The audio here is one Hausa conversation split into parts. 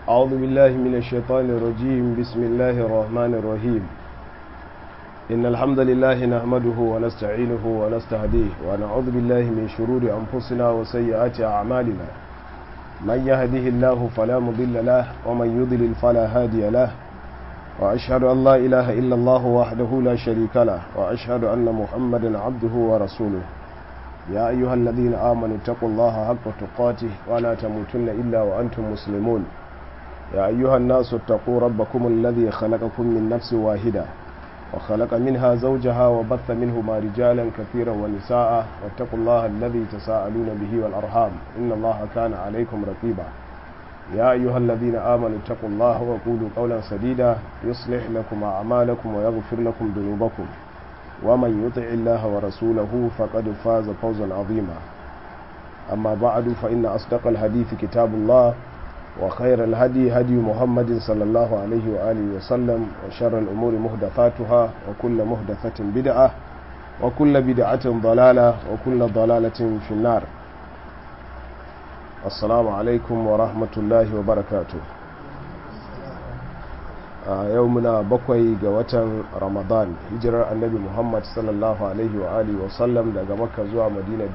أعوذ بالله من الشيطان الرجيم بسم الله الرحمن الرحيم إن الحمد لله نحمده ونستعينه ونستهديه ونعوذ بالله من شرور أنفسنا وسيئات أعمالنا من يهده الله فلا مضل له ومن يضلل فلا هادي له وأشهد أن لا إله إلا الله وحده لا شريك له وأشهد أن محمدا عبده ورسوله يا أيها الذين آمنوا اتقوا الله حق تقاته ولا تموتن إلا وأنتم مسلمون يا أيها الناس اتقوا ربكم الذي خلقكم من نفس واحدة وخلق منها زوجها وبث منهما رجالا كثيرا ونساء واتقوا الله الذي تساءلون به والأرحام إن الله كان عليكم رقيبا يا أيها الذين آمنوا اتقوا الله وقولوا قولا سديدا يصلح لكم أعمالكم ويغفر لكم ذنوبكم ومن يطع الله ورسوله فقد فاز فوزا عظيما أما بعد فإن أصدق الحديث كتاب الله وخير الهدي هدي محمد صلى الله عليه وآله وسلم وشر الأمور مهدثاتها وكل مهدثة بدعة وكل بدعة ضلالة وكل ضلالة في النار السلام عليكم ورحمة الله وبركاته a yau muna bakwai ga watan ramadan hijirar annabi muhammad sallallahu alaihi wa alihi wasallam daga makka zuwa madina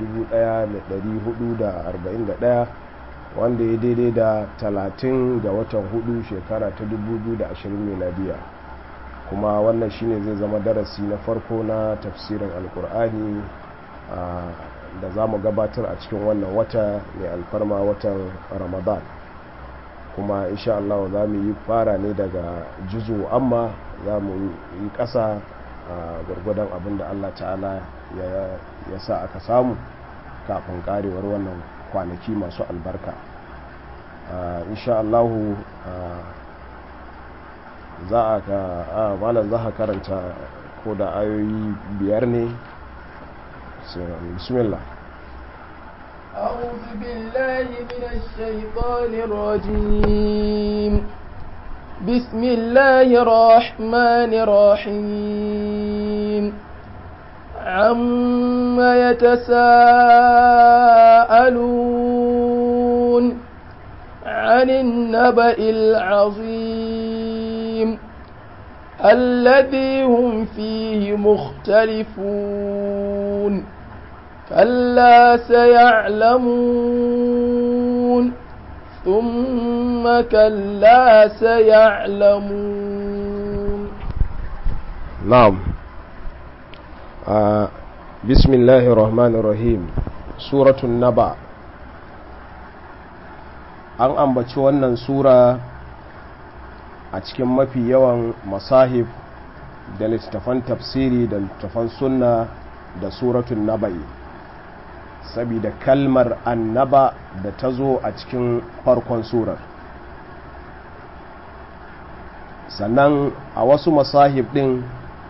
1441 wanda ya daidai da 30 ga watan hudu shekara ta 2020 miladiya kuma wannan shine zai zama darasi na farko na tafsirin alkur'ani da za mu gabatar a cikin wannan wata mai alfarma watan ramadan kuma insha Allah za mu yi fara ne daga juzu amma za mu yi ƙasa a gwargwadon abin da Allah ta'ala ya sa aka samu kafin karewar wannan kwanaki masu albarka insha Allah za a ka malam za ka karanta ko da ayoyi biyar ne bismillah أعوذ بالله من الشيطان الرجيم بسم الله الرحمن الرحيم عم يتساءلون عن النبأ العظيم الذي هم فيه مختلفون كلا سيعلمون ثم كلا سيعلمون نعم آه بسم الله الرحمن الرحيم سورة النبأ an ambaci wannan sura a cikin mafi yawan masahif da littattafan tafsiri da littattafan sunna da suratun naba'i saboda kalmar annaba da ta zo a cikin farkon surar sannan a wasu masahib din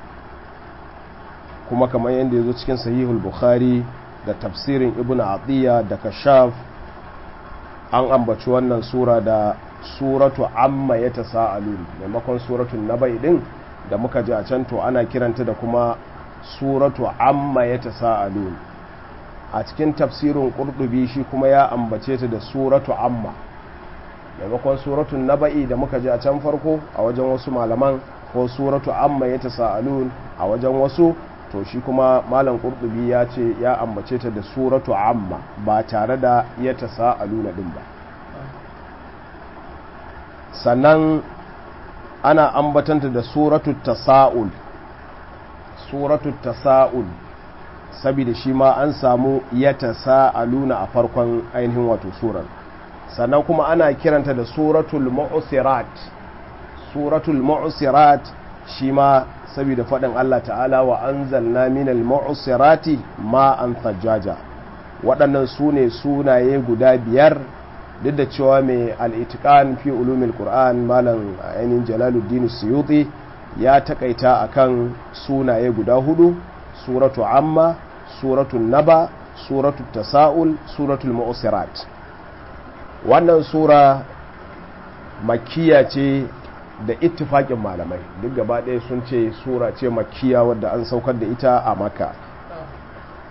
kuma kamar yadda ya zo cikin sahihul bukhari da tafsirin ibn atiyya da kashaf an ambaci wannan sura da suratu amma ya ta sa'alun maimakon suratun nabai din da muka ji a can to ana kiranta da kuma suratu amma ya ta sa'alun a cikin tafsirin ƙurɗubi shi kuma ya ambace ta da suratu amma maimakon suratun naba'i da muka ji a can farko a wajen wasu malaman ko suratu amma ya ta sa'alun a wajen wasu to shi kuma malam ƙurɗubi ya ce ya ambace ta da suratu amma ba tare da ya ta sa'aluna ɗin ba sannan ana ambatanta da suratu tasa'ul suratu tasa'ul saboda shi ma an samu ya tasa'aluna a farkon ainihin wato surar sannan kuma ana kiranta da suratul mu'sirat suratul mu'sirat shi ma saboda faɗin Allah ta'ala wa anzalna minal mu'sirati ma'an thajjaja waɗannan su ne sunaye guda biyar duk da cewa mai al'itikan fi ulumin ƙur'an malam ainihin jalaluddin suyuti ya takaita akan sunaye guda hudu suratu amma suratu naba suratu tasa'ul suratul mu'sirat wannan sura makiya ce da ittifaƙin malamai duk gaba ɗaya sun ce sura ce makiya wadda an saukar da ita a maka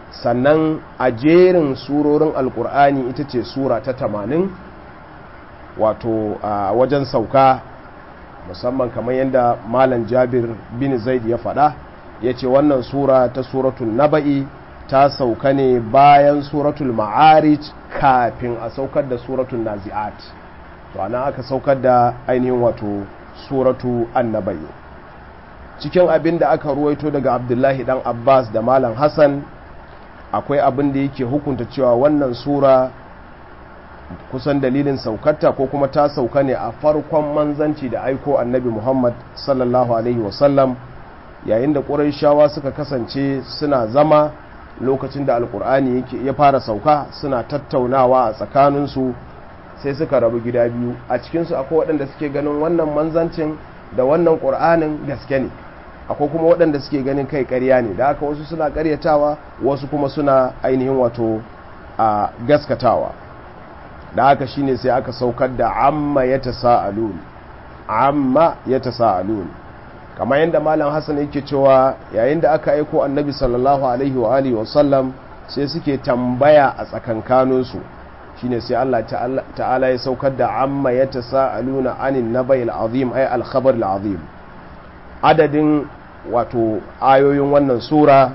sannan a jerin surorin alkur'ani ita ce sura ta tamanin wato a wajen sauka musamman kamar yadda malam jabir bin zaid ya faɗa ya ce wannan sura ta suratul naba'i ta sauka ne bayan suratul ma'arij kafin a saukar da suratul nazi'at to ana aka saukar da ainihin wato suratu annabai cikin abin da aka ruwaito daga abdullahi dan abbas da malam hassan akwai abin da yake hukunta cewa wannan sura kusan dalilin saukarta ko kuma ta sauka ne a farkon manzanci da aiko annabi muhammad sallallahu alaihi wasallam yayin da ƙuraishawa suka kasance suna zama lokacin da alkur'ani ya fara sauka suna tattaunawa a tsakaninsu sai suka rabu gida biyu a cikinsu akwai waɗanda suke ganin wannan manzancin da wannan ƙur'anin gaske ne akwai kuma waɗanda suke ganin kai ƙarya ne da haka wasu suna ƙaryatawa wasu kuma suna ainihin wato a gaskatawa da haka shine sai aka saukar da amma ya tasa'alun amma ya tasa'alun kamar yadda malam hassan yake cewa yayin da aka aiko annabi sallallahu alaihi wa alihi wasallam sai suke tambaya a tsakankaninsu shine sai Allah ta'ala ya saukar da amma ya tasa'aluna anin nabayil azim ay al-khabar al-azim adadin wato ayoyin wannan sura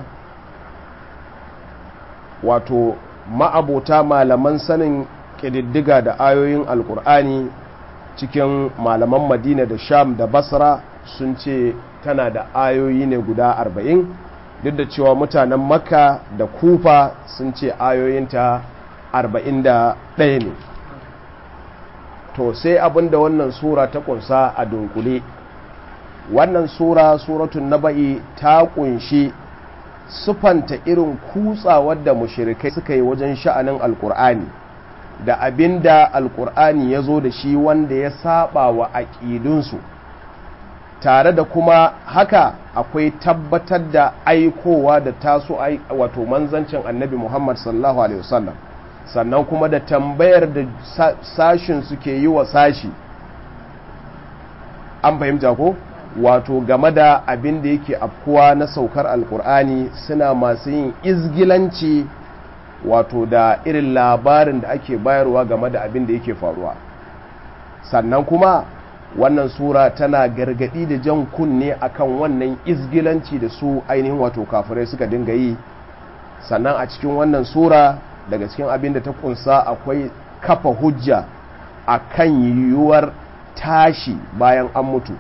wato ma'abota malaman sanin ƙididdiga da ayoyin alkur'ani cikin malaman madina da sham da basra sun ce tana da ayoyi ne guda arba'in duk da cewa mutanen makka da kufa sun ce ayoyinta arba'in da ɗaya ne to sai abin da wannan sura ta kunsa a dunkule wannan sura suratun naba'i ta kunshi sufanta irin kutsawar da mushirikai suka yi wajen sha'anin alkur'ani da abin da alkur'ani ya zo da shi wanda ya saba wa aƙidunsu tare da kuma haka akwai tabbatar da aikowa da taso wato manzancin annabi muhammad sallallahu alaihi wasallam sannan kuma da tambayar da sashin suke yi wa sashi an fahimta ko wato game da abin da yake afkuwa na saukar alkur'ani suna masu yin izgilanci wato da irin labarin da ake bayarwa game da abin da yake faruwa sannan kuma wannan sura tana gargadi da jan kunne akan wannan izgilanci da su ainihin wato kafirai suka dinga yi sannan a cikin wannan sura daga cikin abin da ta kunsa akwai kafa hujja akan yiwuwar tashi bayan an mutu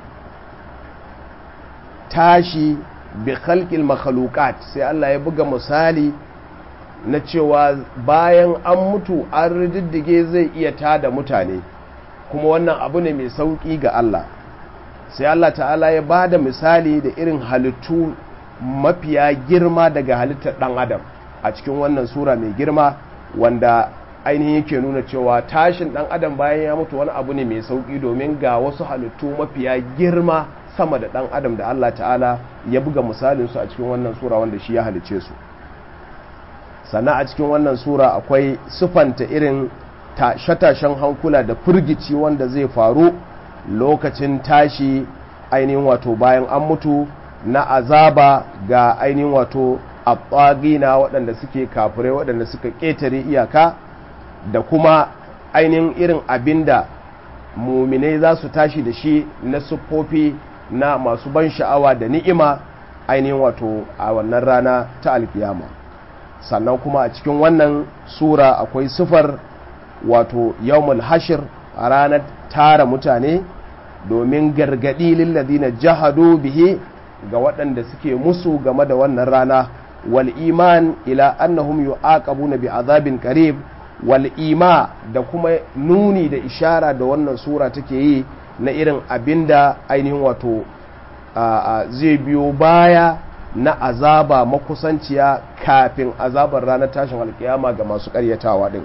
tashi bi khalqil makhluqat sai Allah ya buga misali na cewa bayan an mutu an rididdige zai iya tada mutane kuma wannan abu ne mai sauki ga Allah sai Allah ta'ala ya ba da misali da irin halittu mafiya girma daga halittar ɗan adam a cikin wannan sura mai girma wanda ainihin yake nuna cewa tashin ɗan adam bayan ya mutu wani abu ne mai sauki domin ga wasu halittu mafiya girma sama da ɗan adam da Allah ta'ala ya buga misalinsu a cikin wannan sura wanda shi ya halice su sannan a cikin wannan sura akwai sufanta irin tashe-tashen hankula da firgici wanda zai faru lokacin tashi ainihin wato bayan an mutu na azaba ga ainihin wato na waɗanda suke kafirai waɗanda suka ƙetare iyaka da kuma ainihin irin abinda muminai za su tashi da shi na siffofi na masu ban sha'awa da ni'ima ainihin wato a wannan rana ta alkiyama sannan kuma a cikin wannan sura akwai sifar wato yawmul hashir a ranar tara mutane domin gargadi lilladina jahadu bihi ga waɗanda suke musu game da wannan rana wal iman ila annahum yu'aqabuna bi azabin qarib wal ima da kuma nuni da ishara da wannan sura take yi na irin abinda ainihin wato zai biyo baya na azaba makusanciya kafin azabar ranar tashin alkiyama ga masu karyatawa din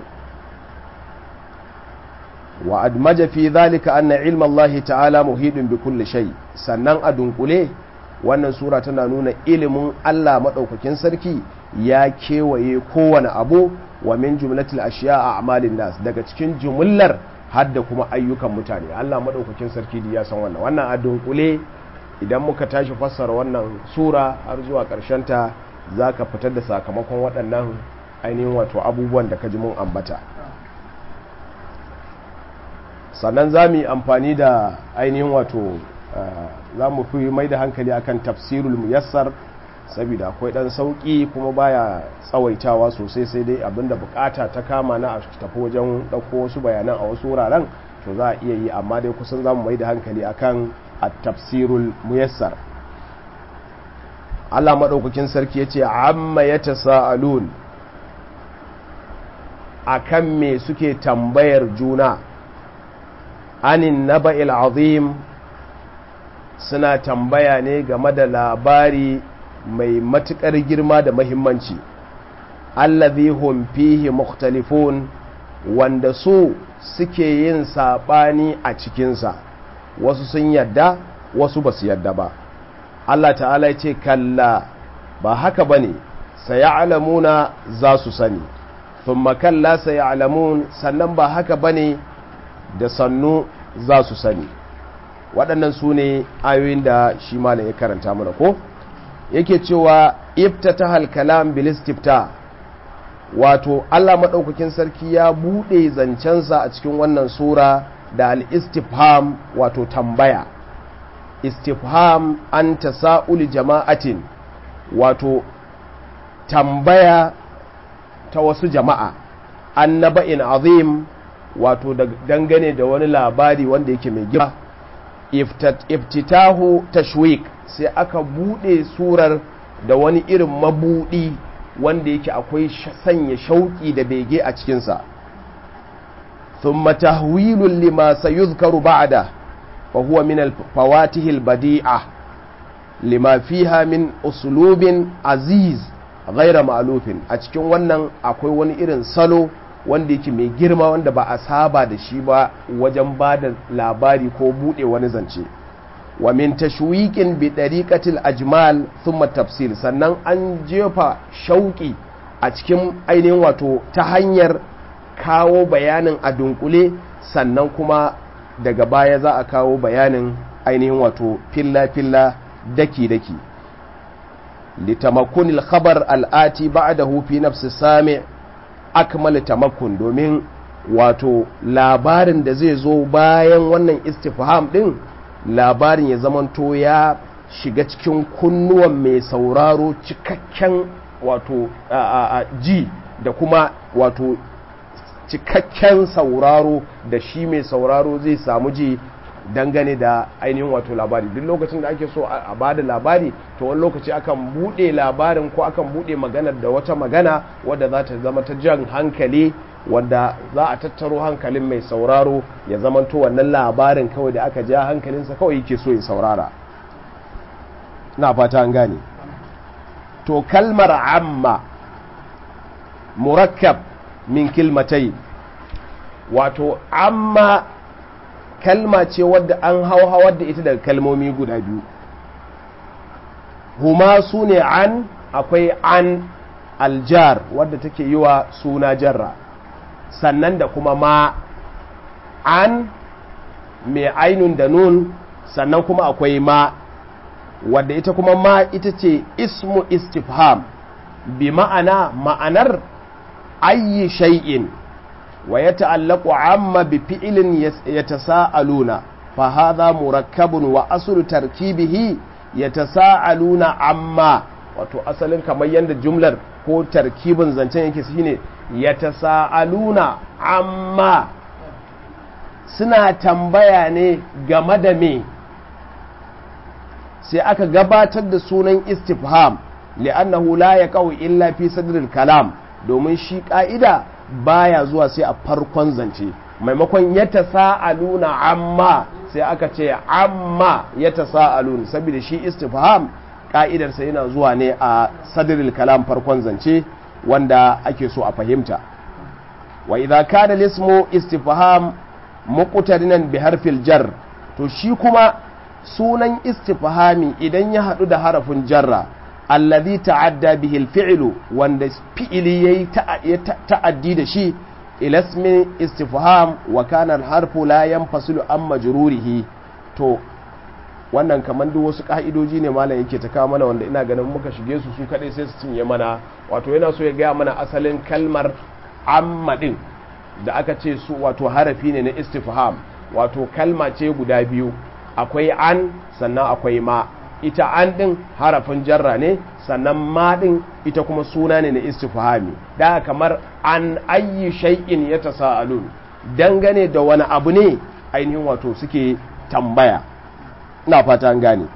wa admaja fi zalika anna ilma Allah ta'ala muhidun bi kulli shay sannan a dunkule wannan sura tana nuna ilimin Allah madaukakin sarki ya kewaye kowane abu wa min jumlatil ashiya a amalin nas daga cikin jumlar hadda kuma ayyukan mutane Allah madaukakin sarki ya san wannan wannan a dunkule idan muka tashi fassara wannan sura har zuwa ta za ka fitar da sakamakon waɗannan ainihin wato abubuwan da ka ji mun ambata sannan za mu yi amfani da ainihin wato za mu fi mai da hankali akan tafsirul muyassar saboda akwai dan sauki kuma baya tsawaitawa sosai sai dai abinda bukata ta kama na a tafi wajen dauko wasu bayanan a wasu wuraren to za a iya yi amma dai kusan za mu mai da hankali akan at-tafsirul muyassar Allah madaukakin sarki yace amma yatasaalun akan me suke tambayar juna anin naba'il azim suna tambaya ne game da labari mai matuƙar girma da mahimmanci allazi hum fihi mukhtalifun wanda su suke yin saɓani a cikinsa wasu sun yadda wasu ba su yadda ba Allah ta'ala ce kalla ba haka ba ne alamuna za su sani thumma kalla alamun sannan ba haka ba ne da sannu za su sani waɗannan su ne ayoyin da shi malam ya karanta mana ko yake cewa iftata halkalam bilistifta wato Allah maɗaukakin sarki ya buɗe zancensa a cikin wannan sura da al-istifham wato tambaya istifham an tasa'uli jama'atin wato tambaya ta wasu jama'a annaba'in azim wato dangane da wani labari wanda yake mai girma iftitahu tashwik sai aka bude surar da wani irin mabudi wanda yake akwai sanya shauki da bege a cikinsa thumma tahwilun lima sayuzkaru ba'da fa huwa min al-fawatihi al-badi'a lima fiha min uslubin aziz ghaira ma'lufin a cikin wannan akwai wani irin salo wanda yake mai girma wanda ba a saba da shi ba wajen ba da labari ko bude wani zance wa min tashwiqin bi dariqatil ajmal thumma tafsil sannan an jefa shauki a cikin ainihin wato ta hanyar kawo bayanin a dunkule sannan kuma daga baya za a kawo bayanin ainihin wato filla filla daki daki litamakunil khabar al'ati ba'dahu fi nafsi sami' akmal tamakkun domin wato labarin da zai zo bayan wannan istifham din labarin ya zamanto ya shiga cikin kunnuwan mai sauraro cikakken wato ji da kuma wato cikakken sauraro da shi mai sauraro zai samu ji dangane da ainihin wato labari duk lokacin da ake so a ba da labari to wani lokaci akan bude labarin ko akan bude maganar da wata magana wadda za ta zama ta jan hankali wadda za a tattaro hankalin mai sauraro ya zamanto wannan labarin kawai da aka ja hankalinsa kawai yake so ya saurara na fata an gane to kalmar amma murakkab min kilmatai wato amma kalma ce wadda an hauhawar da ita daga kalmomi guda biyu huma su ne an akwai an aljar wadda take yi wa suna jarra sannan da kuma ma an mai ainun da nun sannan kuma akwai ma wadda ita kuma ma ita ce ismu istifham bi ma'ana ma'anar ayi shay'in wa ya ta'allaku amma bi fi'ilin ya tasa'aluna fa hadha murakkabun wa aslu tarkibihi ya tasa'aluna amma wato asalin kamar yadda jumlar ko tarkibin zancen yake shine ya tasa'aluna amma suna tambaya ne game da me sai aka gabatar da sunan istifham li'annahu la yaqau illa fi sadril kalam domin shi ka'ida baya zuwa sai a farkon zance maimakon ya tasa'aluna amma sai aka ce amma ya tasa'alun saboda shi istifham ka'idarsa yana zuwa ne a sadril kalam farkon zance wanda ake so a fahimta wa idza kana lismu istifham muqtarinan bi harfil jar to shi kuma sunan istifhami idan ya hadu da harafin jarra allazi ta'adda bihi alfi'lu wanda fi'ili yayi ta'addi da shi ila ismi istifham wa kana alharfu la yanfasilu an majrurihi to wannan kaman duk wasu ka'idoji ne malam yake ta kawo mana wanda ina ganin muka shige su su kadai sai su cinye mana wato yana so ya gaya mana asalin kalmar amma din da aka ce su wato harafi ne na istifham wato kalma ce guda biyu akwai an sannan akwai ma ita an ɗin harafin jarra ne sannan ma ɗin ita kuma suna ne na istifhami da kamar an ayyi shay'in ya tasa'alun dangane da wani abu ne ainihin wato suke tambaya ina fata an gane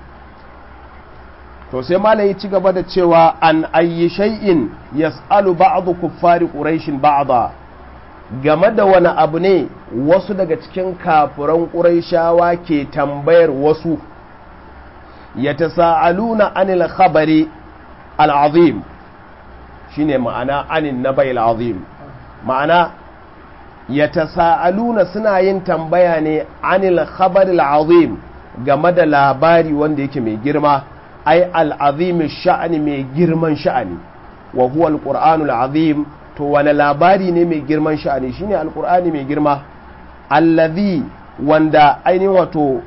to sai malai ci gaba da cewa an ayyi shay'in yas'alu ba'du kuffari quraishin ba'da game da wani abu ne wasu daga cikin kafuran quraishawa ke tambayar wasu yatasaaluna anil khabari al'azim shine ma'ana anin nabai al'azim ma'ana yatasaaluna suna yin tambaya ne anil khabari al'azim game da labari wanda yake mai girma ai al'azim sha'ani mai girman sha'ani wa huwa al-qur'anul azim to wani labari ne mai girman sha'ani shine al-qur'ani mai girma allazi wanda ainihin wato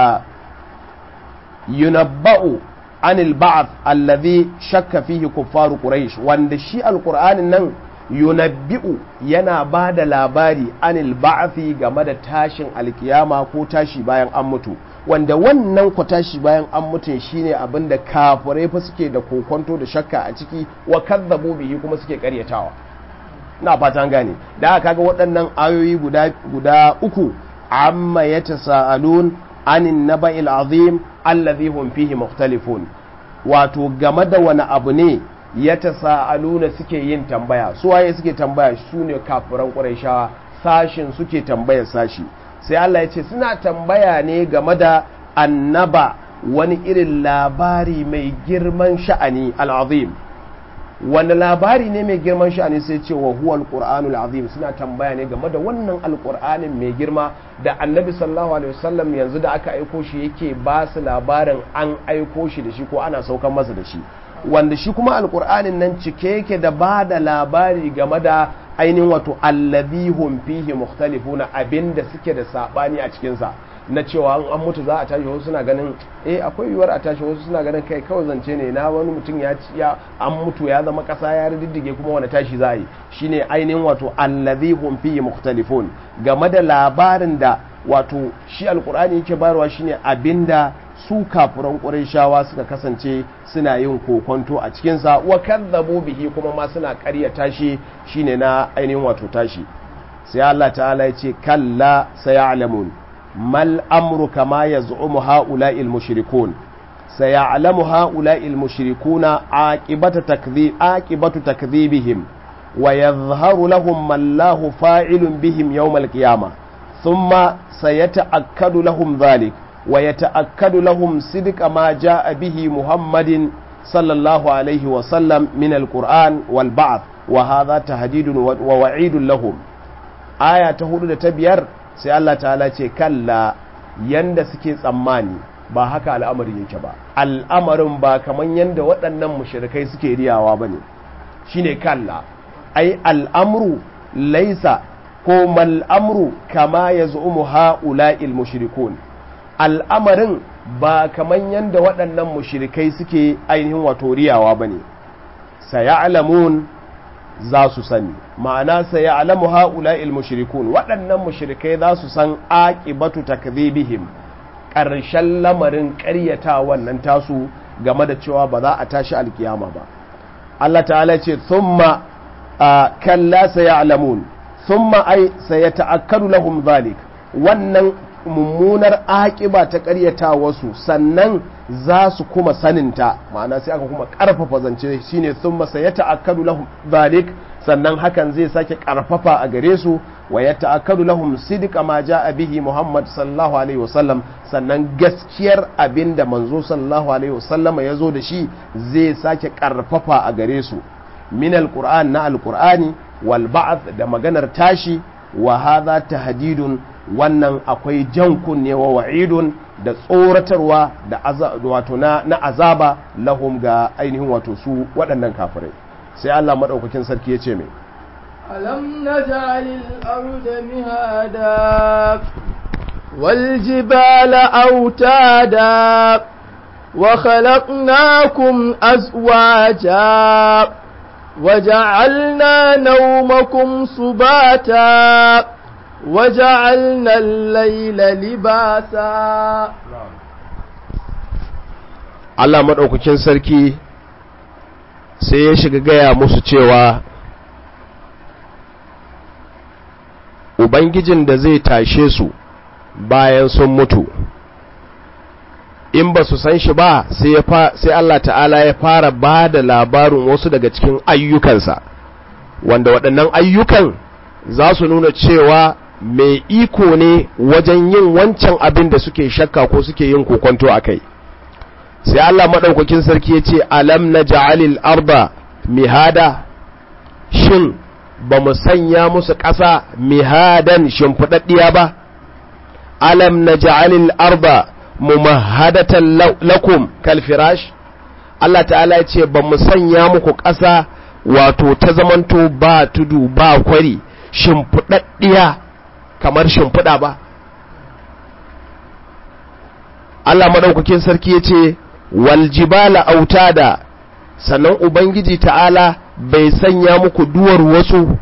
yunabba'u anil ba'th allazi shakka fihi kuffaru quraish wanda shi alqur'anin nan yunabbi'u yana ba da labari anil ba'thi game da tashin alkiyama ko tashi bayan an mutu wanda wannan ku tashi bayan an mutu shine abinda kafirai fa suke da kokonto da shakka a ciki wa kadzabu bihi kuma suke karyatawa ina fatan gane da aka ga waɗannan ayoyi guda guda uku amma yatasaalun anin naba'il azim allazi hum fihi mukhtalifun wato game da wani abu ne ya tasa'aluna suke yin tambaya su waye suke tambaya su ne kafiran quraishawa sashin suke tambaya sashi sai Allah ya ce suna tambaya ne game da annaba wani irin labari mai girman sha'ani al'azim wani labari ne mai girman sha'ani sai ce wa huwa alqur'anul azim suna tambaya ne game da wannan alqur'anin mai girma da annabi sallallahu alaihi wasallam yanzu da aka aiko shi yake ba su labarin an aiko shi da shi ko ana saukan masa da shi wanda shi kuma alqur'anin nan cike yake da ba da labari game da ainihin wato allazi hum fihi mukhtalifuna abinda suke da sabani a cikin sa na cewa an mutu za a tashi wasu suna ganin eh akwai yiwuwar a tashi wasu suna ganin kai kawai zance ne na wani mutum ya ya an mutu ya zama kasa ya riddige kuma wani tashi za a yi shine ainihin wato allazi hum fihi mukhtalifun game da labarin da wato shi alqur'ani yake bayarwa shine abinda su kafuran ƙurayshawa suka kasance suna yin kokonto a cikinsa wa kadzabu bihi kuma ma suna ƙaryata shi shine na ainihin wato tashi sai Allah ta'ala ya ce kalla sayalamun mal amru kama yaz'umu ha'ula'il mushrikun sayalamu ha'ula'il mushrikuna aqibata takdhib aqibatu takdhibihim wa yadhharu lahum man lahu fa'ilun bihim yawm al-qiyamah thumma sayata'akkadu lahum dhalik ويتأكد لهم صدق ما جاء به محمد صلى الله عليه وسلم من القرآن والبعث وهذا تهديد ووعيد لهم آية تهدد تبير سي الله تعالى كلا yanda suke tsammani ba haka al'amari yake ba al'amarin ba kaman yanda waɗannan mushrikai suke riyawa ba ne shine kalla ai al'amru laisa ko mal'amru kama ya zu'umu ha'ula'il mushrikun al'amarin ba kaman yadda waɗannan mushirikai suke ainihin wato riyawa ba ne saya'alamun za su sani ma'ana saya'alamu ha'ula'il mushrikun waɗannan mushirikai za su san aƙibatu takdhibihim ƙarshen lamarin ƙaryata wannan tasu game da cewa ba za a tashi alkiyama ba Allah ta'ala ce thumma kalla saya'alamun thumma ai sayata'akkadu lahum zalik wannan mummunar aƙiba ta ƙaryata wasu sannan za su kuma saninta ma'ana sai aka kuma ƙarfafa zance shine sun masa ya ta'akkadu lahum zalik sannan hakan zai sake ƙarfafa a gare su wa ya ta'akkadu lahum sidqa ma ja'a bihi Muhammad sallallahu alaihi wasallam sannan gaskiyar abinda manzo sallallahu alaihi wasallam ya zo da shi zai sake ƙarfafa a gare su min alquran na alqur'ani wal ba'th da maganar tashi wa hadha tahdidun wannan akwai jan kunne wa wa'idun da tsoratarwa da wato na, na azaba lahum ga ainihin wato su waɗannan kafirai sai Allah maɗaukakin sarki ya ce mai alam naj'alil arda mihada wal jibala autada wa khalaqnakum azwaja وجعلنا نومكم سباتا وجعلنا الليل لباسا Allah maɗaukakin sarki sai ya shiga gaya musu cewa Ubangijin da zai tashe su bayan sun mutu in ba su san shi ba sai Allah ta'ala ya fara ba da labarin wasu daga cikin ayyukansa wanda waɗannan ayyukan za su nuna cewa mai iko ne wajen yin wancan abin da suke shakka ko suke yin kokonto a kai sai Allah maɗaukakin sarki ya ce alam na ja'alil arba mihada shin ba mu sanya musu ƙasa mihadan shimfiɗaɗɗiya ba alam na ja'alil arba mumahadatan lakum kalfirash Allah ta'ala ya ce ba mu sanya muku ƙasa wato ta zamanto ba tudu ba kwari shimfiɗaɗɗiya kamar shimfiɗa ba Allah maɗaukakin sarki ya ce waljibala autada sannan ubangiji ta'ala bai sanya muku duwar wasu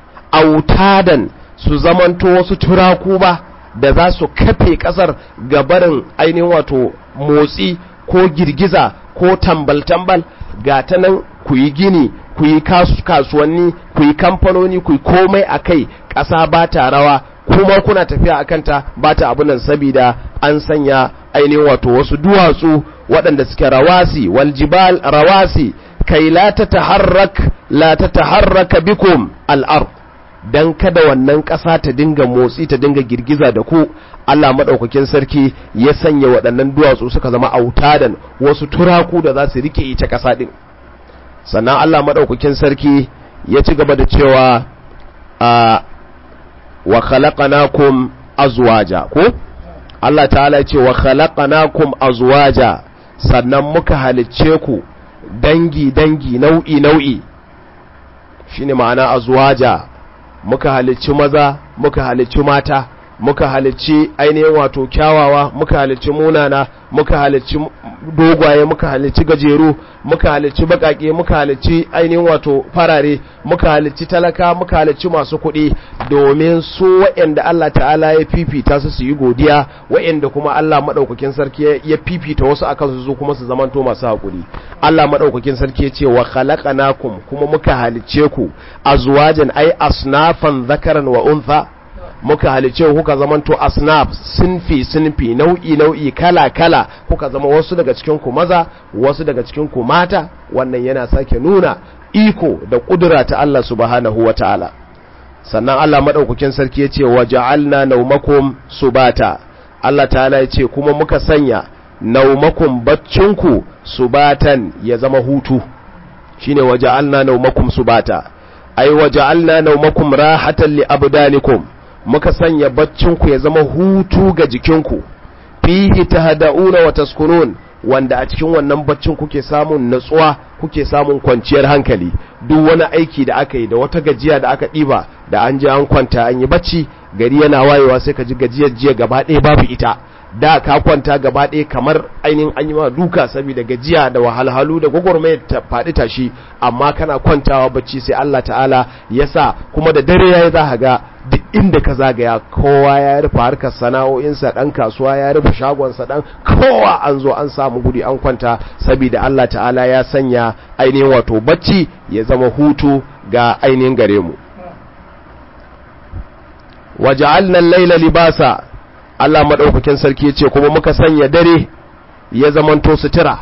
autadan su zamanto wasu turaku ba da za su kafe ƙasar gabarin ainihin wato motsi ko girgiza ko tambal-tambal ga ta nan ku yi gini ku yi kasuwanni ku yi kamfanoni ku yi komai a kai ƙasa ba ta rawa kuma kuna tafiya a kanta ba ta abu nan sabida an sanya ainihin wato wasu duwatsu waɗanda suke rawasi waljibal rawasi kai la ta taharrak la ta taharraka bikum al'ar dan kada wannan ƙasa ta dinga motsi ta dinga girgiza da ku Allah maɗaukakin sarki ya sanya waɗannan duwatsu suka zama autadan wasu turaku da za su rike ita ƙasa ɗin sannan Allah maɗaukakin sarki ya ci gaba da cewa a wa khalaqnakum azwaja ko Allah ta'ala ya ce wa khalaqnakum azwaja sannan muka halicce ku dangi dangi nau'i nau'i shine ma'ana azwaja muka halicci maza muka halicci mata muka halicci ainihin wato kyawawa muka halicci munana muka halicci dogwaye muka halicci gajeru muka halicci bakake muka halicci ainihin wato farare muka halicci talaka muka halicci masu kuɗi domin su waɗanda Allah ta'ala ya fifita su su yi godiya waɗanda kuma Allah maɗaukakin sarki ya fifita wasu akan su su kuma su zamanto masu haƙuri Allah maɗaukakin sarki ya ce wa khalaqnakum kuma muka halicce ku azwajan ai asnafan zakaran wa untha muka halice kuka zamanto asnaf sinfi sinfi nau'i nau'i kala kala kuka zama wasu daga cikin ku maza wasu daga cikin ku mata wannan yana sake nuna iko da kudura ta Allah subhanahu wata'ala sannan Allah madaukakin sarki yace waja'alna naumakum subata Allah ta'ala yace kuma muka sanya naumakum baccinku subatan ya zama hutu shine waja'alna naumakum subata ai waja'alna naumakum rahatan li abdanikum muka sanya baccinku ya zama hutu ga jikinku fihi tahda'una wa taskunun wanda a cikin wannan baccin kuke samun natsuwa kuke samun kwanciyar hankali duk wani aiki da aka yi da wata gajiya da aka ɗiba da an je an kwanta an yi bacci gari yana wayewa sai ka ji gajiyar jiya gaba ɗaya babu ita da ka kwanta gaba ɗaya kamar ainihin an yi ma duka saboda gajiya da wahalhalu da gwagwarmayar ta faɗi tashi amma kana kwantawa bacci sai Allah ta'ala ya sa kuma da dare yayi za ka ga duk inda ka zagaya kowa ya rufe harkar sana'o'insa dan kasuwa ya rufe shagonsa dan kowa an zo an samu guri an kwanta saboda Allah ta'ala ya sanya ainihin wato bacci ya zama hutu ga ainihin gare mu waja'alna al-laila libasa Allah madaukakin sarki yace kuma muka sanya dare ya zamanto sutura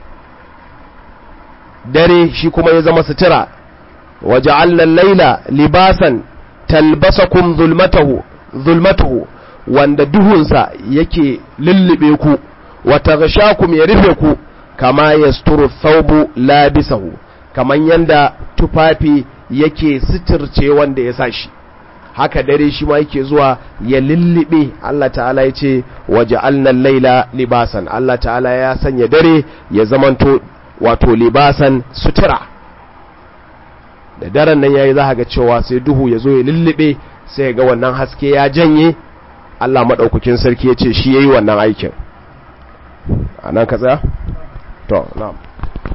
dare shi kuma ya zama sutura waja'alna al-laila libasan talbasakum zulmatahu zulmatahu wanda duhunsa yake lullube ku wa taghshakum ya rufe ku kama yasturu thawbu labisahu kaman yanda tufafi yake sitirce wanda ya sashi haka dare shi ma yake zuwa ya lullube Allah ta'ala ya ce waja'alna al-laila libasan Allah ta'ala ya sanya dare ya zamanto wato libasan sutura da daren nan yayi za ga cewa sai duhu ya zo ya lullube sai ga wannan haske ya janye Allah maɗaukakin sarki ya ce shi ya yi wannan aikin a nan ka tsaya? to na'am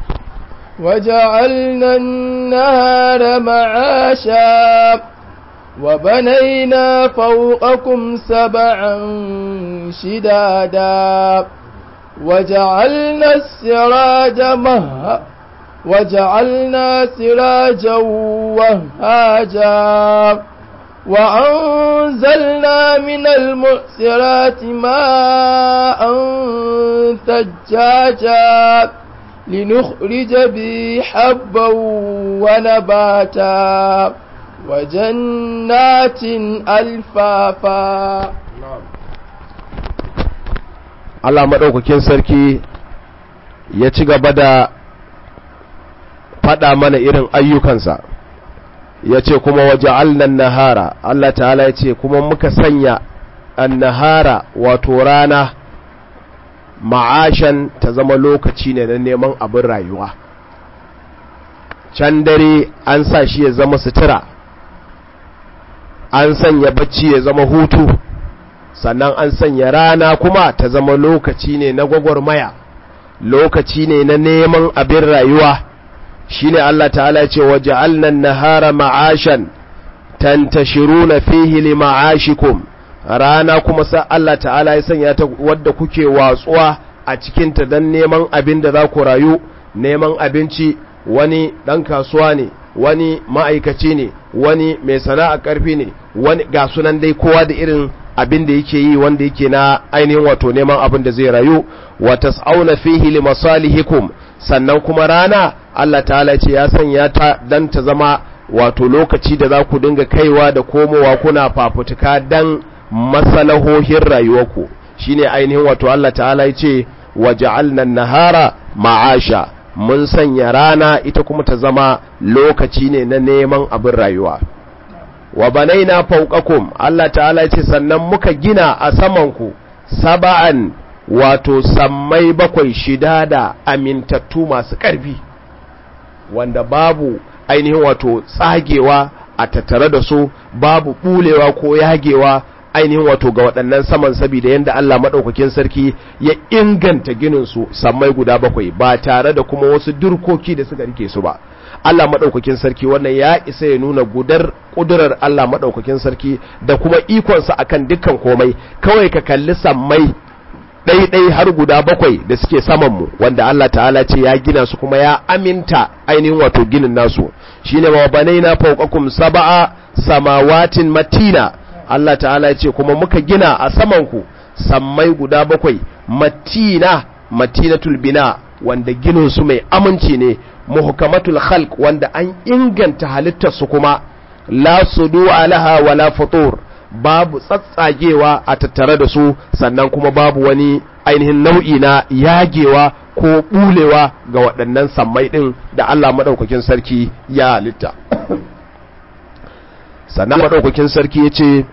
وجعلنا النهار معاشا وبنينا فوقكم سبعا شدادا وجعلنا السراج مه وجعلنا سراجا وهاجا وأنزلنا من المؤسرات ماء ثجاجا لنخرج به حبا ونباتا وجنات ألفافا Allah maɗaukakin sarki ya ci gaba da faɗa mana irin ayyukansa ya ce kuma waje alnan nahara Allah ta'ala ya ce kuma muka sanya annahara wato rana ma'ashan ta zama lokaci ne na neman abin rayuwa can dare an sa shi ya zama sutura an sanya bacci ya zama hutu sannan an sanya rana kuma ta zama lokaci ne na gwagwarmaya lokaci ne na neman abin rayuwa shine Allah ta'ala ya ce waja'alnan nahara ma'ashan tantashiruna fihi li ma'ashikum rana kuma sa Allah ta'ala ya sanya ta wadda kuke watsuwa a cikin ta dan neman abin da za ku rayu neman abinci wani dan kasuwa ne wani ma'aikaci ne wani mai sana'a karfi ne wani ga sunan dai kowa da irin abin da yake yi wanda yake na ainihin wato neman abin da zai rayu wa tas'auna fihi li masalihikum sannan kuma rana Allah ta'ala ce ya sanya ta dan ta zama wato lokaci da za ku dinga kaiwa da komowa kuna fafutuka dan masalahohin rayuwarku shine ainihin wato Allah ta'ala ya ce waja'alna an-nahara ma'asha mun sanya rana ita kuma ta zama lokaci ne na neman abin rayuwa wa banaina fawqakum Allah ta'ala ya ce sannan muka gina a samanku saba'an wato sammai bakwai shida da amintattu masu ƙarfi wanda babu ainihin wato tsagewa a tattare da su babu bulewa ko yagewa ainihin wato ga waɗannan saman saboda yadda Allah maɗaukakin sarki ya inganta ginin su sammai guda bakwai ba tare da kuma wasu durkoki da suka rike su ba Allah maɗaukakin sarki wannan ya isa ya nuna gudar ƙudurar Allah maɗaukakin sarki da kuma ikonsa akan dukkan komai kawai ka kalli sammai ɗaiɗai har guda bakwai da suke samanmu wanda Allah ta'ala ce ya gina su kuma ya aminta ainihin wato ginin nasu shine wa banaina fawqakum sab'a samawatin matina Allah ta'ala ya ce kuma muka gina a samanku sammai guda bakwai matina matinatul bina wanda ginin su mai aminci ne muhkamatul khalq wanda an inganta halittar su kuma la sudu alaha wala futur babu tsatsagewa a tattare da su sannan kuma babu wani ainihin nau'i na yagewa ko bulewa ga waɗannan sammai ɗin da Allah maɗaukakin sarki ya halitta sannan maɗaukakin sarki ya ce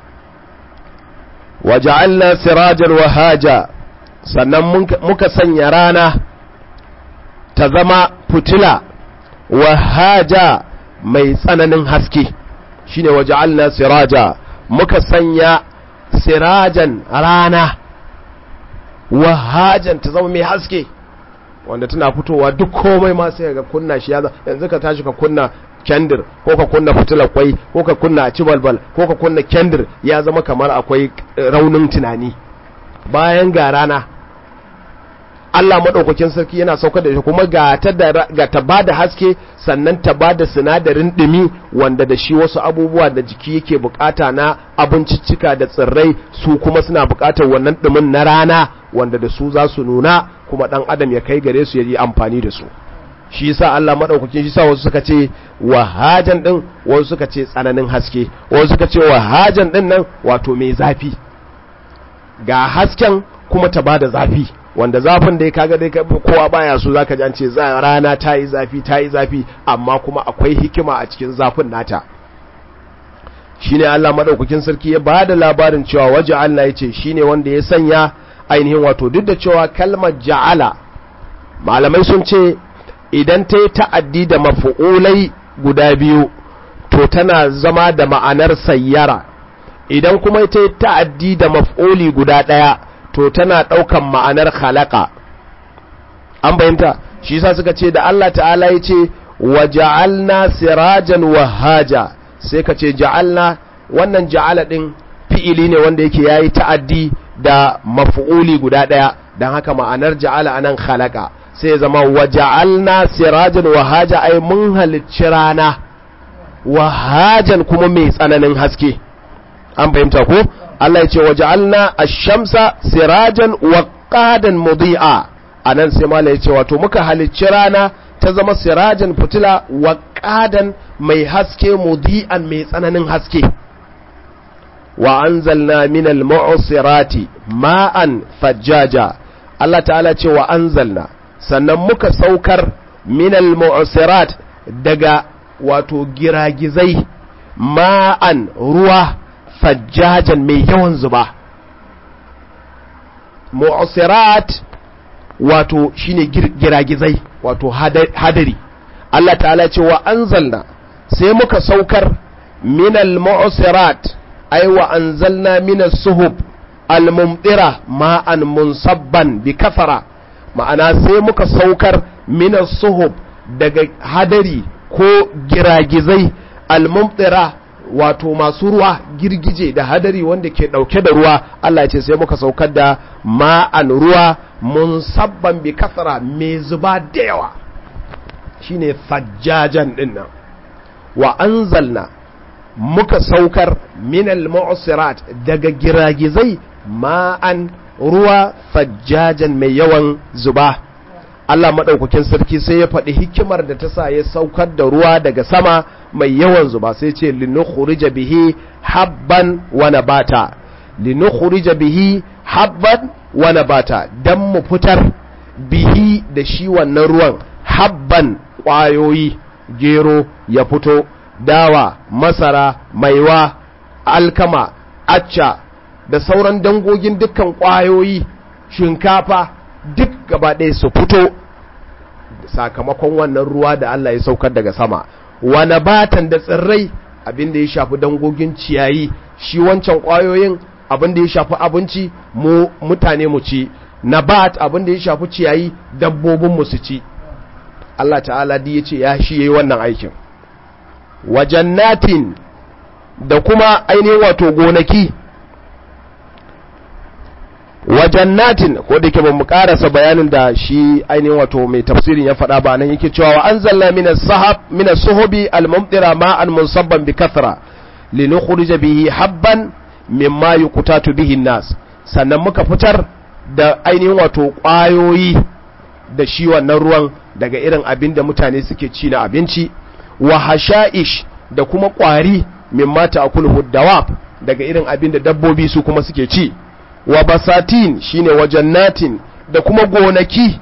waja'alna sirajan wahaja sannan muka sanya rana ta zama fitila wahaja mai tsananin haske shine waja'alna siraja muka sanya sirajan rana wahajan ta zama mai haske wanda tana fitowa duk komai ma sai ga kunna shi ya yanzu ka tashi ka kunna kendir ko ka kunna fitilar kwai ko ka kunna a balbal ko ka kunna kendir ya zama kamar akwai raunin tunani bayan ga rana Allah maɗaukakin sarki yana saukar da shi kuma ga ta ga ta bada haske sannan ta bada sinadarin ɗumi wanda da shi wasu abubuwa da jiki yake bukata na abinciccika da tsirrai su kuma suna bukatar wannan ɗumin na rana wanda da su za su nuna kuma ɗan adam ya kai gare su ya yi amfani da su shi yasa Allah madaukakin shi sa wasu suka ce wahajan din wasu suka ce tsananin haske wasu suka ce wahajan din nan wato mai zafi ga hasken kuma ta bada zafi wanda zafin da ya kaga dai kowa baya so zaka ji an ce za rana ta yi zafi ta yi zafi amma kuma akwai hikima a cikin zafin nata shine Allah madaukakin sarki ya bada labarin cewa waje Allah ya ce shine wanda ya sanya ainihin wato duk da cewa kalmar ja'ala malamai sun ce idan ta yi ta'addi da mafu'ulai guda biyu to tana zama da ma'anar sayyara idan kuma ta yi ta'addi da maf'uli guda ɗaya to tana ɗaukan ma'anar khalaqa an bayanta shi yasa suka ce da Allah ta'ala ya ce wa ja'alna sirajan wahaja sai ka ce ja'alna wannan ja'ala din fi'ili ne wanda yake yayi ta'addi da maf'uli guda daya dan haka ma'anar ja'ala anan khalaqa sai ya zama wa ja'alna sirajan wa haja ay mun halicci rana wa hajan kuma mai tsananin haske an fahimta ko Allah ya ce wa ja'alna ash-shamsa sirajan wa qadan mudi'a anan sai mala ya ce wato muka halicci rana ta zama sirajan fitila wa qadan mai haske mudi'an mai tsananin haske wa anzalna minal mu'sirati ma'an fajjaja Allah ta'ala ce wa anzalna sannan muka saukar minal mu'sirat daga wato giragizai ma'an ruwa fajjajan mai yawan zuba mu'sirat wato shine giragizai wato hadari Allah ta'ala ce wa anzalna sai muka saukar minal mu'sirat ay wa anzalna minas suhub al-mumtira ma'an munsabban bi kafara ma'ana sai muka saukar minas suhub daga hadari ko giragizai al-mumtira wato masu ruwa girgije da hadari wanda ke dauke da ruwa Allah ya ce sai muka saukar da ma'an ruwa munsabban bi kafara mai zuba da yawa shine fajjajan dinnan wa anzalna muka saukar minal mu'sirat daga giragizai ma'an ruwa fajjajan mai yawan zuba Allah maɗaukakin sarki sai ya faɗi hikimar da ta sa ya saukar da ruwa daga sama mai yawan zuba sai ce linukhrija bihi habban wa nabata linukhrija bihi habban wa nabata dan mu fitar bihi da shi wannan ruwan habban ƙwayoyi gero ya fito dawa masara maiwa alkama acca da sauran dangogin dukkan ƙwayoyi shinkafa duk gaba ɗaya su fito sakamakon wannan ruwa da Allah ya saukar daga sama wane batan da tsirrai abin da ya shafi dangogin ciyayi shi wancan ƙwayoyin abin da ya shafi abinci mu mutane mu ci nabat abin da ya shafi ciyayi dabbobin mu su ci Allah ta'ala di ya ce ya shi yayi wannan aikin wajannatin da kuma ainihin wato gonaki wajannatin ko da yake mu karasa bayanin da shi ainihin wato mai tafsirin ya faɗa ba nan yake cewa wa anzalna minas sahab minas suhubi al-mumtira ma'an munsabban bi kathra linukhrija bihi habban mimma yuqtatu bihi nas sannan muka fitar da ainihin wato ƙwayoyi da shi wannan ruwan daga irin abin da mutane suke ci na abinci wa hasha'ish da kuma ƙwari mimma ta'kuluhu dawab daga irin abin da dabbobi su kuma suke ci wa basatin shine wa jannatin da kuma gonaki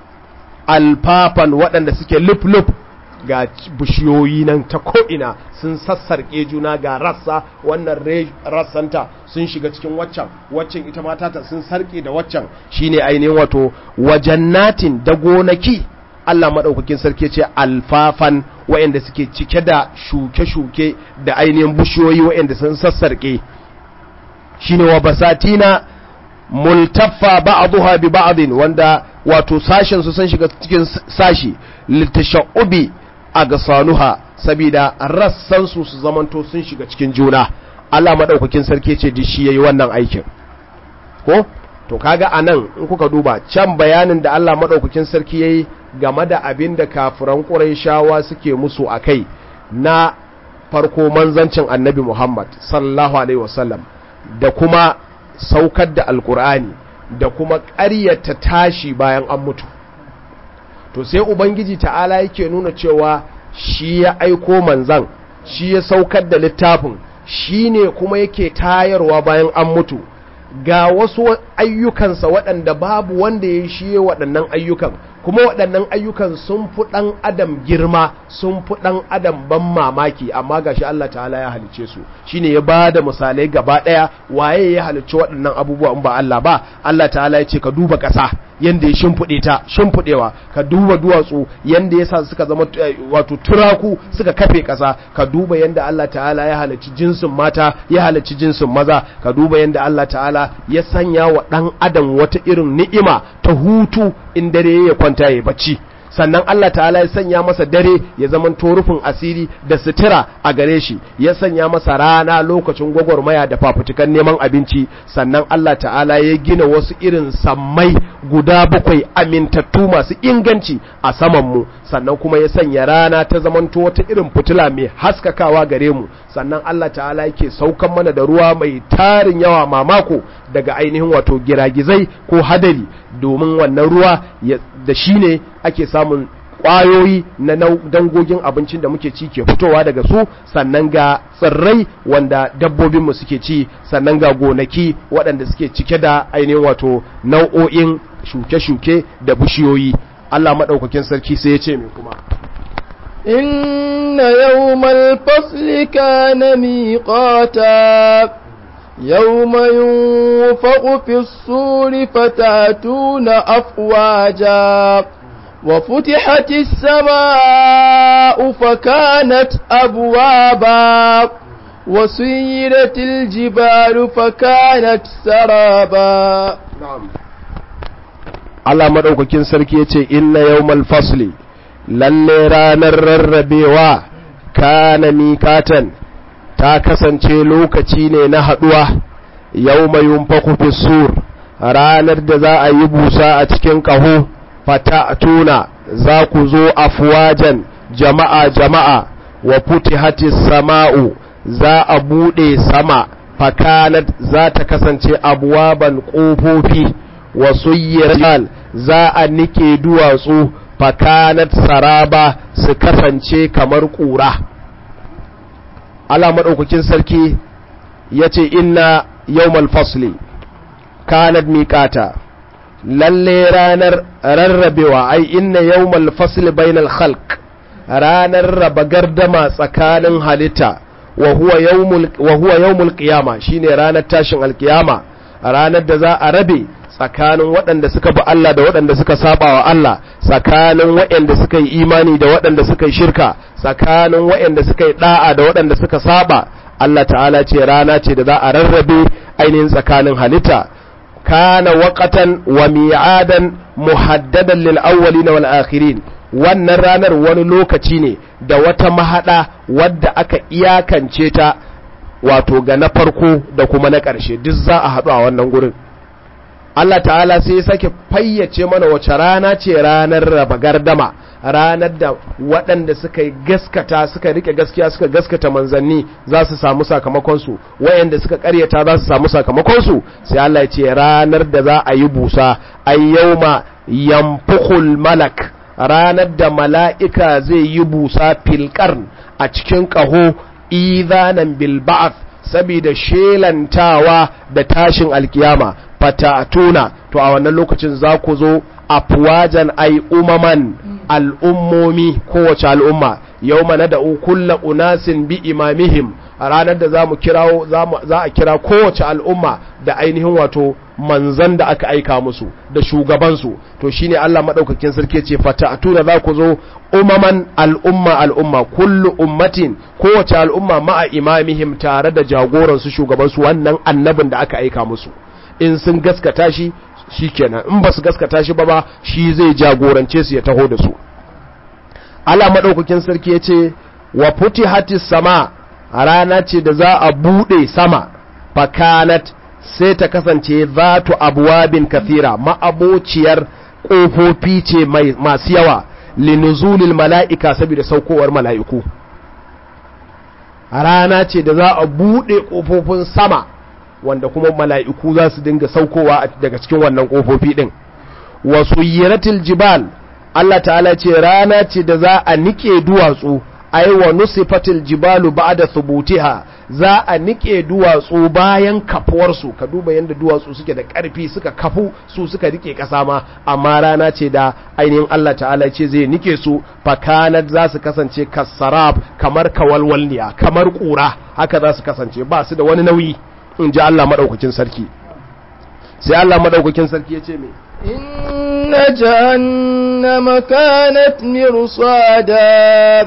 alfafan waɗanda suke luf-luf ga bishiyoyi nan ta ko'ina sun sassarƙe juna ga rassa wannan rassanta sun shiga cikin waccan waccan ita matata sun sarƙe da waccan shine ainihin wato wa jannatin da gonaki Allah maɗaukakin sarki ce alfafan waɗanda suke cike da shuke-shuke da ainihin bishiyoyi waɗanda sun sassarƙe shine wa basatina multaffa ba'dha bi ba'din wanda wato sashen su sun shiga cikin sashi litashaubi agsanuha sabida rassan su su zamanto sun shiga cikin juna Allah madaukakin sarki ce di shi yayi wannan aikin ko to kaga anan in kuka duba can bayanin da Allah madaukakin sarki yayi game da abin da kafiran Qurayshawa suke musu akai na farko manzancin Annabi Muhammad sallallahu alaihi wasallam da kuma saukar da alkur'ani da kuma ƙaryata tashi bayan an mutu to sai ubangiji ta'ala yake nuna cewa shi ya aiko manzan shi ya saukar da littafin shi ne kuma yake tayarwa bayan an mutu ga wasu ayyukansa waɗanda babu wanda ya shi waɗannan ayyukan kuma waɗannan ayyukan sun fi ɗan adam girma sun fi ɗan adam ban mamaki amma gashi Allah ta'ala ya halice su shine ya ba da misalai gaba ɗaya waye ya halicci waɗannan abubuwa in ba Allah ba Allah ta'ala ya ce ka duba ƙasa yanda ya shimfiɗe ta shimfiɗewa ka duba duwatsu yanda ya sa suka zama wato turaku suka kafe ƙasa ka duba yanda Allah ta'ala ya halicci jinsin mata ya halicci jinsin maza ka duba yanda Allah ta'ala ya sanya wa ɗan adam wata irin ni'ima ta hutu in dare ya kwanta ya bacci sannan Allah ta'ala ya sanya masa dare ya zaman rufin asiri da sutura a gare shi ya sanya masa rana lokacin gwagwarmaya da fafutukan neman abinci sannan Allah ta'ala ya gina wasu irin sammai guda bakwai amintattu masu inganci a saman mu sannan kuma ya sanya rana ta zamanto wata irin fitila mai haskakawa gare mu sannan Allah ta'ala yake saukan mana da ruwa mai tarin yawa mamako daga ainihin wato giragizai ko hadari domin wannan ruwa da shi ne ake samun ƙwayoyi na dangogin abincin da muke ci ke fitowa daga su sannan ga tsirrai wanda dabbobinmu suke ci sannan ga gonaki waɗanda suke cike da ainihin wato nau'o'in shuke-shuke da bishiyoyi Allah maɗaukakin sarki sai ya ce mai kuma إن يوم الفصل كان ميقاتا يوم ينفق في الصور فتاتون أفواجا وفتحت السماء فكانت أبوابا وسيرت الجبال فكانت سرابا نعم Allah maɗaukakin sarki ya ce inna yawmal fasli lalle ranar rarrabewa kana mikatan ta kasance lokaci ne na haɗuwa yau mai yunfaku sur ranar da za a yi busa a cikin ƙaho fata tuna za ku zo afuwajen jama'a jama'a wa hati sama'u za a buɗe sama fakanat za ta kasance abuwaban ƙofofi wa suyyar za a nike duwatsu fakanat saraba su kasance kamar ƙura Allah maɗaukakin sarki ya ce inna yawmal fasli kanat miƙata lalle ranar rarrabewa ai inna yawmal fasli bainal khalq ranar raba gardama tsakanin halitta wa huwa yawmul qiyama shine ranar tashin alkiyama ranar da za a rabe tsakanin waɗanda suka bi Allah da waɗanda suka saba wa Allah tsakanin waɗanda suka yi imani da waɗanda suka yi shirka tsakanin waɗanda suka yi da'a da waɗanda suka saba Allah ta'ala ce rana ce da za a rarrabe ainihin tsakanin halitta kana waqatan wa mi'adan muhaddadan lil awwalin wal akhirin wannan ranar wani lokaci ne da wata mahada wadda aka iyakance ta wato ga na farko da kuma na ƙarshe duk za a haɗu a wannan gurin Allah ta'ala sai ya sake fayyace mana wace rana ce ranar raba gardama ranar da waɗanda suka yi gaskata suka rike gaskiya suka gaskata manzanni za su samu sakamakonsu wayanda suka karyata za su samu sakamakonsu sai Allah ya ce ranar da za a yi busa ay yawma yanfukhul malak ranar da mala'ika zai yi busa filƙarn a cikin ƙaho izanan bil ba'ath saboda shelantawa da tashin alkiyama fatatuna to a wannan lokacin za ku zo afwajan ai umaman al'ummomi kowace al'umma yau mana da kulla unasin bi imamihim a ranar da za mu kirawo za a kira kowace al'umma da ainihin wato manzan da aka aika musu da shugabansu to shine Allah madaukakin sarki ce fatatuna za ku zo umaman al'umma al'umma kullu ummatin kowace al'umma ma'a imamihim tare da jagoransu shugabansu wannan annabin da aka aika musu in sun gaskata shi shi kenan in ba su gaskata shi ba ba shi zai jagorance su ya taho da su Allah maɗaukakin sarki ya ce wa futi hatis sama a rana ce da za a buɗe sama fakanat sai ta kasance zatu abuwabin kathira ma'abociyar ƙofofi ce masu yawa linuzulil mala'ika saboda saukowar mala'iku a rana ce da za a buɗe ƙofofin sama wanda kuma mala'iku za su dinga saukowa daga cikin wannan ƙofofi ɗin wasu yiratil jibal Allah ta'ala ce rana ce da za a nike duwatsu ai wa nusifatil jibalu ba'da thubutiha za a nike duwatsu bayan kafuwarsu ka duba yadda duwatsu suke da ƙarfi suka kafu su suka rike ƙasa ma amma rana ce da ainihin Allah ta'ala ce zai nike su fakanat za su kasance kasarab kamar kawalwalniya kamar ƙura haka za su kasance ba su da wani nauyi in ji Allah maɗaukakin sarki sai Allah maɗaukakin sarki ya ce mai inna jahannama kanat mirsada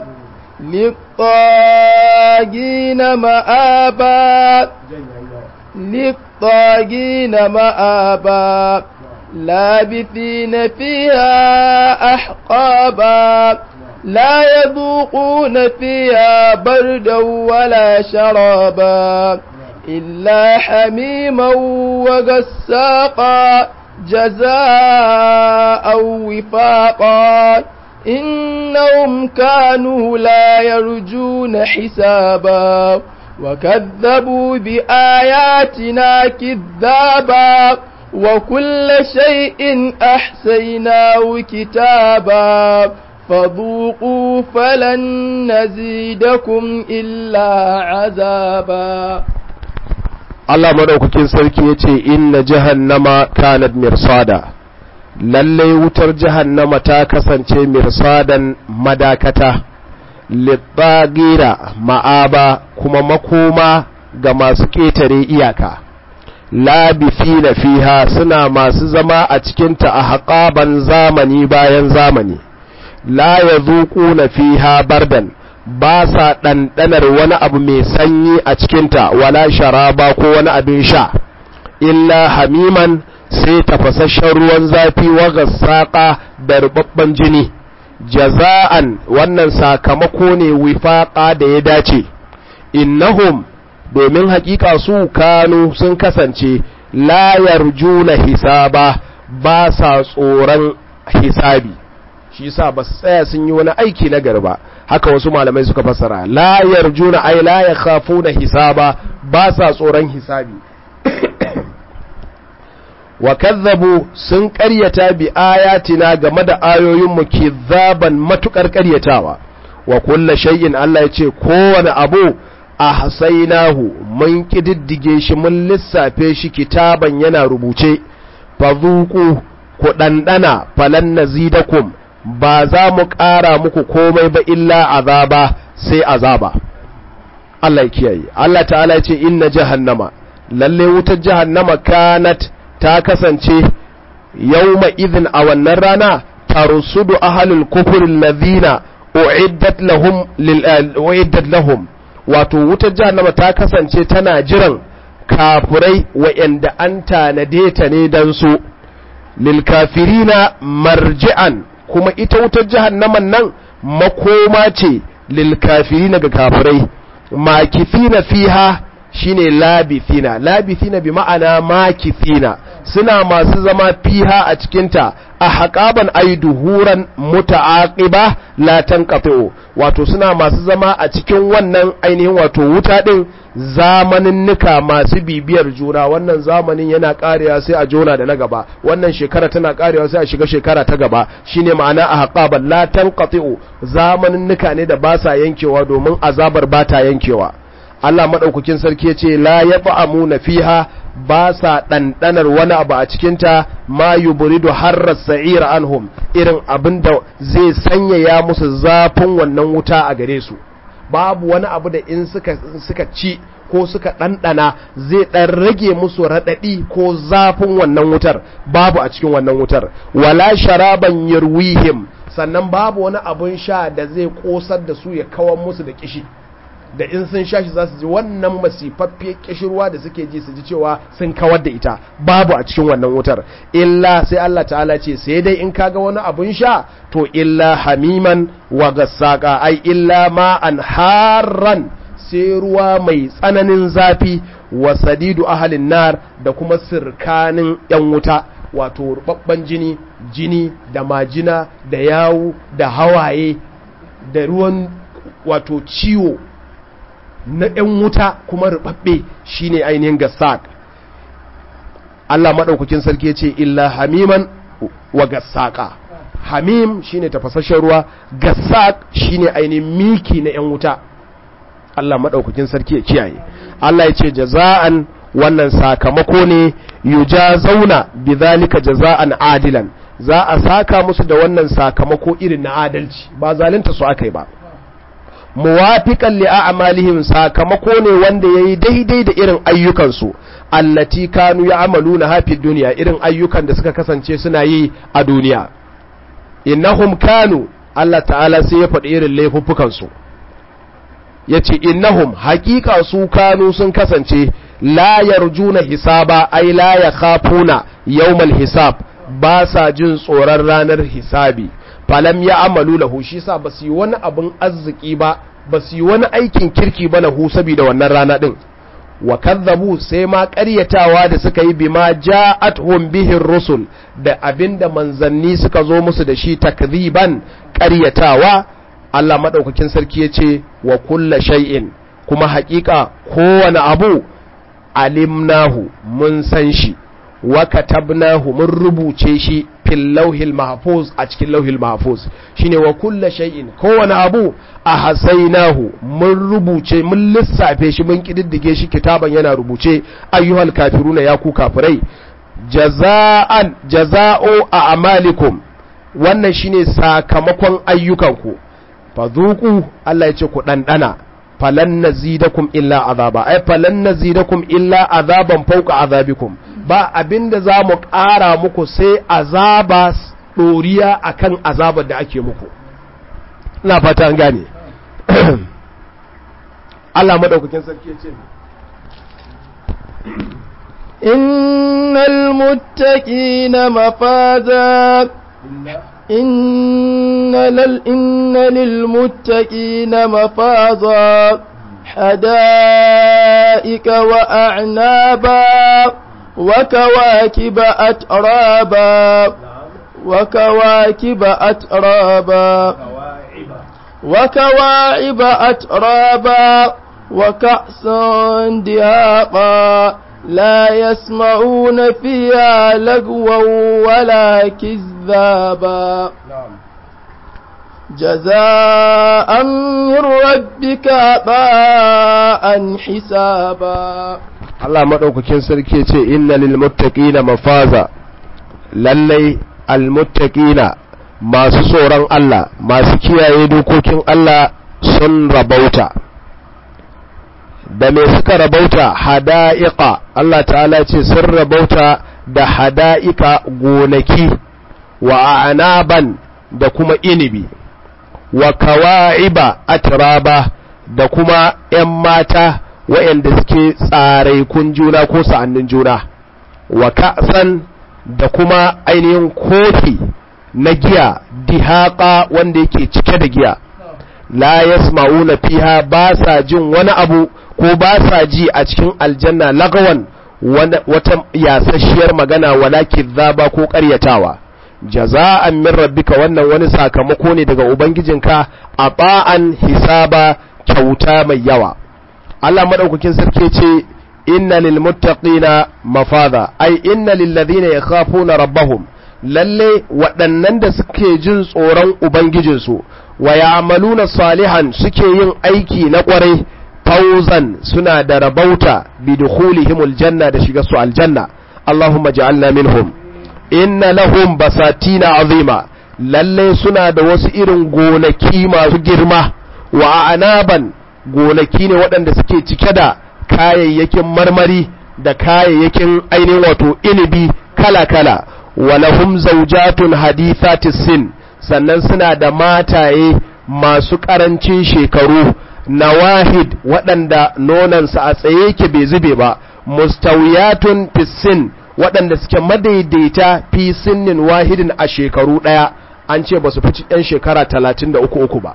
littagina ma'aba littagina ma'aba لابثين فيها أحقابا لا يذوقون فيها بردا ولا شرابا إلا حميما وغساقا جزاء وفاقا إنهم كانوا لا يرجون حسابا وكذبوا بآياتنا كذابا وكل شيء أحسيناه كتابا فذوقوا فلن نزيدكم إلا عذابا Allah madaukakin sarki ya ce inna jahannama kanat mirsada lallai wutar jahannama ta kasance mirsadan madakata litsagira ma'aba kuma makoma ga masu ƙetare iyaka labithina fiha suna masu zama a cikinta a haƙaban zamani bayan zamani la ya na fiha bardan ba sa ɗanɗanar wani abu mai sanyi a cikinta wala sharaba ko wani abin sha illa hamiman sai tafasasshen ruwan zafi wa gassaƙa da rubabban jini jaza'an wannan sakamako ne wifaƙa da ya dace innahum domin haƙiƙa su kanu sun kasance la yarjuna hisaba ba sa tsoron hisabi shi yasa ba su tsaya sun yi wani aiki na garba haka wasu malamai suka fassara la yarjuna ay la yakhafuna hisaba ba sa tsoron hisabi wa kazzabu sun ƙaryata bi ayatina game da ayoyin mu kizzaban matukar ƙaryatawa wa kullu shay'in Allah ya ce kowane abu ahsaynahu mun kididdige shi mun lissafe shi kitaban yana rubuce fadhuqu ku dandana falan nazidakum ba za mu ƙara muku komai ba illa azaba sai azaba Allah ya kiyaye Allah ta'ala ya ce inna jahannama lalle wutar jahannama kanat ta kasance yawma idhin a wannan rana tarsudu ahlul kufr alladhina uiddat lahum lil uiddat lahum wato wutar jahannama ta kasance tana jiran kafurai wa'anda an tanade ta ne dan su lil kafirina marji'an kuma ita wutar jahannaman nan makoma ce lil kafirina ga kafirai makithina fiha shine labithina labithina bi ma'ana makithina suna masu zama fiha a cikinta a haƙaban ai duhuran muta'aqiba la tanqatu wato suna masu zama a cikin wannan ainihin wato wuta din zamaninnika masu bibiyar juna wannan zamanin yana karewa sai a jona da na gaba wannan shekara tana karewa sai a shiga shekara ta gaba shine ma'ana a haƙaban la tanqatu zamaninnika ne da ba sa yankewa domin azabar ba ta yankewa Allah maɗaukakin sarki ya ce la ya na fiha ba sa ɗanɗanar wani abu a cikinta ma yuburidu harrar sa'ira anhum irin abin da zai sanyaya musu zafin wannan wuta a gare su babu wani abu da in suka, suka ci ko suka ɗanɗana zai ɗan rage musu raɗaɗi ko zafin wannan wutar babu a cikin wannan wutar wala sharaban yarwihim sannan babu wani abun sha da zai ƙosar da su ya kawar musu da kishi da in sun sha shi za su ji wannan masifaffiyar kishirwa da suke ji su ji cewa sun kawar da ita babu a cikin wannan wutar illa sai Allah ta'ala ce sai dai in kaga wani abun sha to illa hamiman wa gassaka ai illa ma'an harran sai ruwa mai tsananin zafi wa sadidu ahalin nar da kuma sirkanin yan wuta wato rubabban jini jini da majina da yawu da hawaye da ruwan wato ciwo na ‘yan wuta kuma rubabbe shine ainihin gassak Allah maɗaukakin sarki ce illa hamiman wa gassaka hamim shine tafasasshen ruwa gassak shine ainihin miki na ‘yan wuta Allah maɗaukakin sarki ya kiyaye Allah ya ce jaza'an wannan sakamako ne yuja zauna bi zalika jaza'an adilan za a saka musu da wannan sakamako irin na adalci ba zalunta su aka yi ba muwafiqan li a'malihim sakamako ne wanda yayi daidai da irin ayyukansu allati kanu ya'maluna hafi duniya irin ayyukan da suka kasance suna yi a duniya innahum kanu Allah ta'ala sai ya faɗi irin laifuffukan su yace innahum haqiqa su kanu sun kasance la yarjuna hisaba ay la yakhafuna yawmal hisab ba sa jin tsoron ranar hisabi falam ya amalu lahu shi sa ba su yi wani abin arziki ba ba su yi wani aikin kirki ba lahu saboda wannan rana din wa kazzabu sai ma ƙaryatawa da suka yi bima ja'atuhum bihin rusul da abinda manzanni suka zo musu da shi takziban ƙaryatawa Allah madaukakin sarki yace wa kulla shay'in kuma haƙiƙa kowane abu alimnahu mun san shi wa katabnahu mun rubuce shi fil lauhil mahfuz a cikin lauhil mahfuz shine wa kulla shay'in kowane abu a hasainahu mun rubuce mun lissafe shi mun kididdige shi kitaban yana rubuce ayyuhal kafiruna ya ku kafirai jaza'an jaza'u a amalikum wannan shine sakamakon ayyukanku fadhuqu Allah ya ce ku dandana falan nazidakum illa azaba ay falan nazidakum illa azaban fawqa azabikum ba abinda za mu ƙara muku sai azaba ɗoriya akan azabar da ake muku ina fata an gane Allah madaukakin sarki ce innal muttaqina mafaza inna lil inna lil muttaqina mafaza حدائق وأعنابا وكواكب أترابا وكواكب أترابا وكواعب أترابا وكأسا دهاقا لا يسمعون فيها لغوا ولا كذابا جزاء من ربك عطاء حسابا Allah maɗaukakin sarki ce inna lil muttaqina mafaza lallai al muttaqina masu tsoron Allah masu kiyaye dokokin Allah sun rabauta da me suka rabauta hada'iqa Allah ta'ala ce sun rabauta da hada'ika gonaki wa anaban da kuma inibi wa kawa'iba atraba da kuma ‘yan mata waɗanda suke tsaraikun juna ko sa'annin juna wa ka'san da kuma ainihin kofi na giya dihaƙa wanda yake cike da giya la yasma'una fiha ba sa jin wani abu ko ba sa ji a cikin aljanna lagawan wata yasasshiyar magana wala kizzaba ko ƙaryatawa jaza'an min rabbika wannan wani sakamako ne daga ubangijinka a ba'an hisaba kyauta mai yawa Allah madaukakin sarki ce inna lil muttaqina mafaza ai inna lil ladina yakhafuna rabbahum lalle waɗannan da suke jin tsoron ubangijinsu wa ya'maluna salihan suke yin aiki na ƙwarai fauzan suna da rabauta bi dukhulihimul janna da shiga su aljanna Allahumma ja'alna minhum inna lahum basatina azima lalle suna da wasu irin gonaki masu girma wa anaban gonaki ne waɗanda suke cike da kayayyakin marmari da kayayyakin ainihin wato inibi kala-kala wa lahum zawjatun hadithatis sin sannan suna da mataye masu ƙarancin shekaru nawahid waɗanda nonansa a tsaye yake bai zube ba mustawiyatun fisin waɗanda suke madaidaita fi sinnin wahidin a shekaru ɗaya an ce ba su fi ɗan shekara talatin da uku uku ba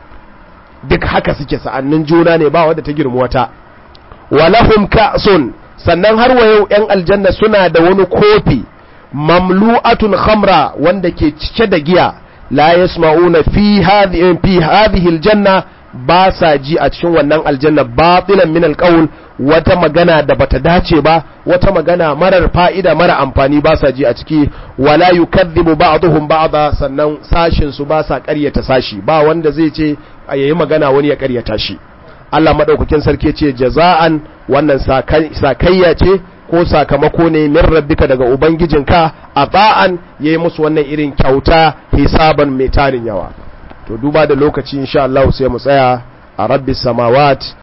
duk haka suke sa'annin juna ne ba wadda ta girma wata walahum ka'sun sannan har wa yau ‘yan aljanna suna da wani kofi mamlu'atun khamra wanda ke cike da giya la yasma'una fi hadhihi aljanna ba sa ji a cikin wannan aljanna batilan min alqawl wata magana da bata dace ba wata magana marar fa'ida mara amfani ba sa ji a ciki wala yukadhibu ba'dhum ba'dha sannan sashin su ba sa ƙaryata sashi ba wanda zai ce yayi magana wani ya ƙaryata shi Allah madaukakin sarki ce jaza'an wannan sakayya ce ko sakamako ne min rabbika daga ubangijinka a ba'an yayi musu wannan irin kyauta hisaban mai tarin yawa to duba da lokaci insha Allah sai mu tsaya a rabbis samawat